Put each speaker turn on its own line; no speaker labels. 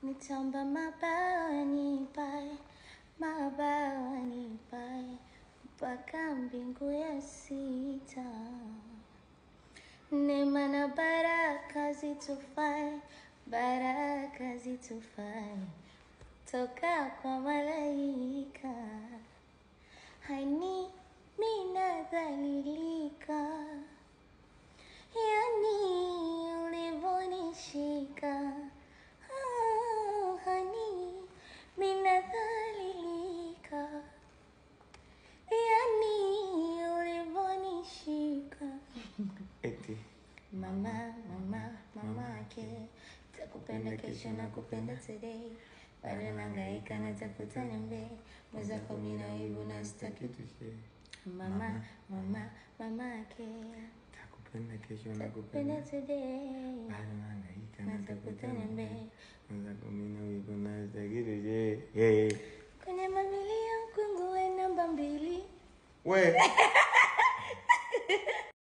nitamba mabawani pae mabawani pae mpaka mbingu ya sita neema na baraka zitufae baraka zitufae toka kwa malaika hani minadhalilika yani ulivonishika ah, hani minadhalilika yani ulivonishika
Eti.
mama mama mamake takupenda kesho na kupenda today bado nangaika natafuta nembe mwezako mina wivu na sitaki
Kitu she.
mama mama mamake
Takupenda kesho na
takupenda
kupenda.
today
Bado nahangaika
natafuta nembe
Mwenzako mimi na wivu na sitaki kitu she. Hey.
kwenye mamilia mkungu we namba mbili
We.